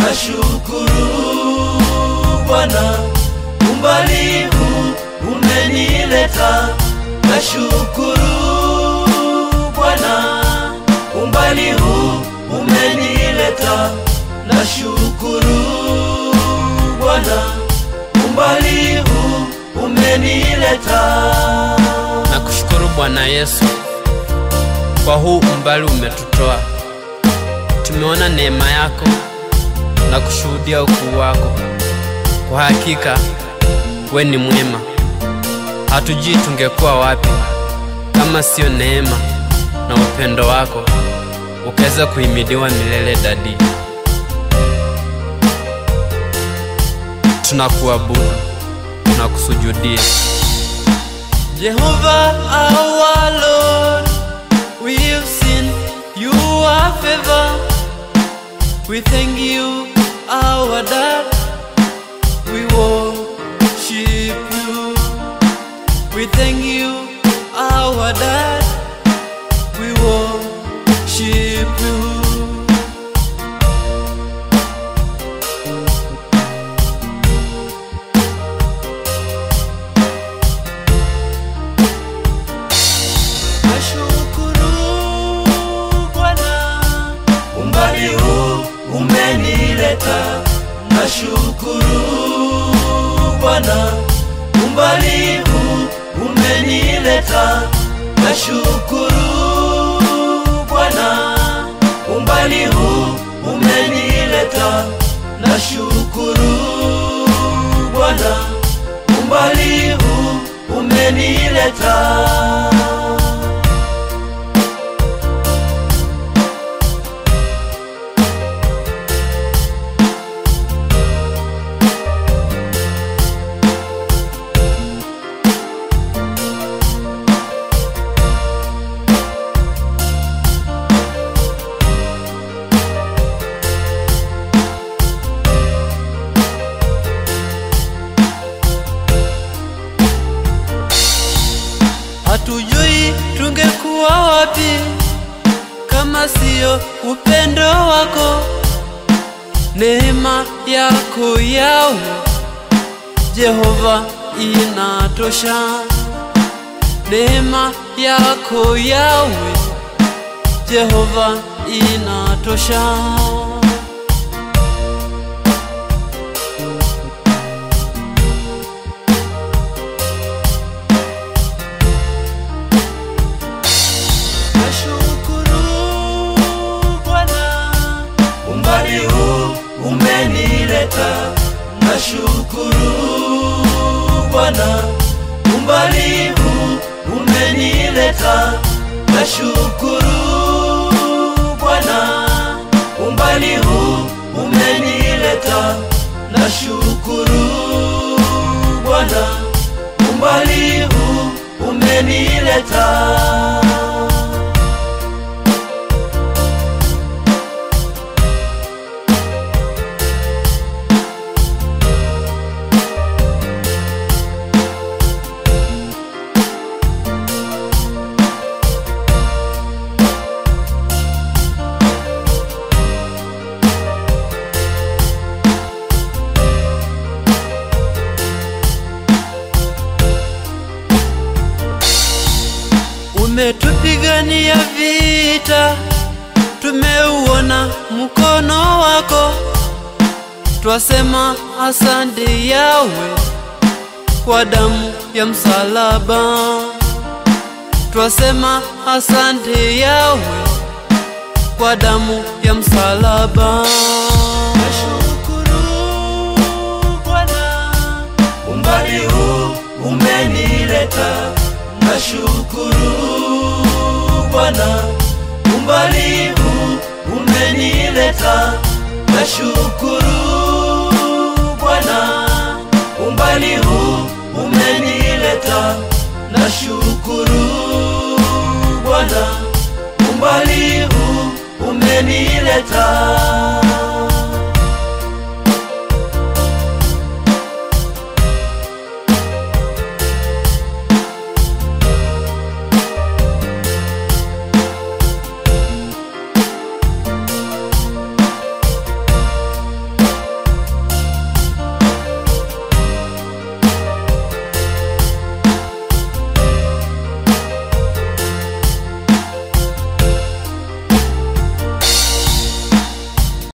nashukuru Bwana, umbali huu umenileta. Nashukuru Bwana, umbali huu umenileta. Nashukuru Bwana, umbali huu umenileta. Nakushukuru Bwana Yesu kwa huu umbali umetutoa. Tumeona neema yako na kushuhudia ukuu wako. Kwa hakika we ni mwema, hatujui tungekuwa wapi kama sio neema na upendo wako ukaweza kuhimidiwa milele. Dadi, tunakuabudu, tunakusujudia. Jehovah our Lord, we've seen your favor. We thank you, our dad. We worship you. We thank you, our dad. We worship you. Nashukuru Bwana, umbali huu umenileta. Nashukuru Bwana, umbali huu umenileta. Nashukuru Bwana, umbali huu umenileta. Nashukuru Bwana, umbali huu umenileta. Hatujui tungekuwa wapi kama siyo upendo wako, neema yako yawe Jehova inatosha, neema yako yawe Jehova inatosha. Nashukuru Bwana, umbali huu umenileta. Nashukuru Bwana, umbali huu umenileta. Nashukuru Bwana, umbali huu umenileta. Nashukuru Bwana, umbali huu umenileta. Umetupigania vita, tumeuona mkono wako, twasema asante Yawe kwa damu ya msalaba, twasema asante Yawe kwa damu ya msalaba. Nashukuru Bwana, umbali huu umenileta. Nashukuru Bwana, umbali huu umenileta. Nashukuru Bwana, umbali huu umenileta. Nashukuru Bwana, umbali huu umenileta.